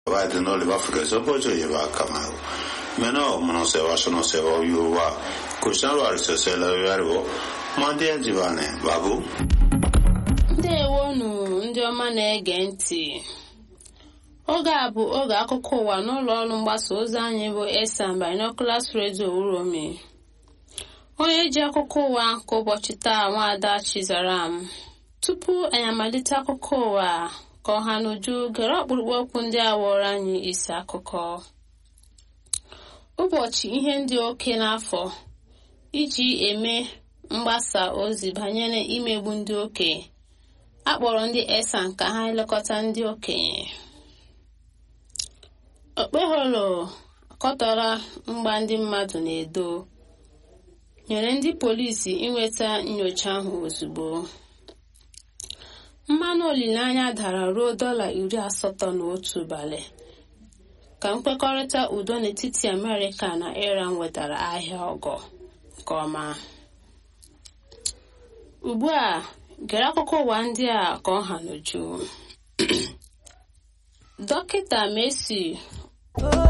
Vai no le va fika so po je va kama. Meno mono se va sono se va yu wa. Kushan wa se se la ya ro. Mande ji va ne babu. ndewonu ndị ọma na-ege ntị oge a bụ oge akụkọ ụwa n'ụlọ ọrụ mgbasa ozi anyị bụ esan binoculars radio uromi onye ji akụkọ ụwa nke ụbọchị taa nwaada chizaram tupu anyị amalite akụkọ ụwa ka ọha n'uju gere ọkpụrụkpụ okwu ndị a wụrụ anyị isi akụkọ ụbọchị ihe ndị oke n'afọ iji eme mgbasa ozi banyere imegbu ndị okenye akpọrọ ndị esan ka ha elekọta ndị okenye okpeholo akọtọrọ mgba ndị mmadụ na-edo nyere ndị polisi inweta nyocha ahụ ozugbo mmanụ olileanya dara ruo dọla iri asatọ na otu ụbalị ka nkwekọrịta udo n'etiti amerịka na iran wetara ahịa ọgọ nke ọma ugbu a gere akụkọ ụwa ndị a ka ọ ha n'uju dọkịta Messi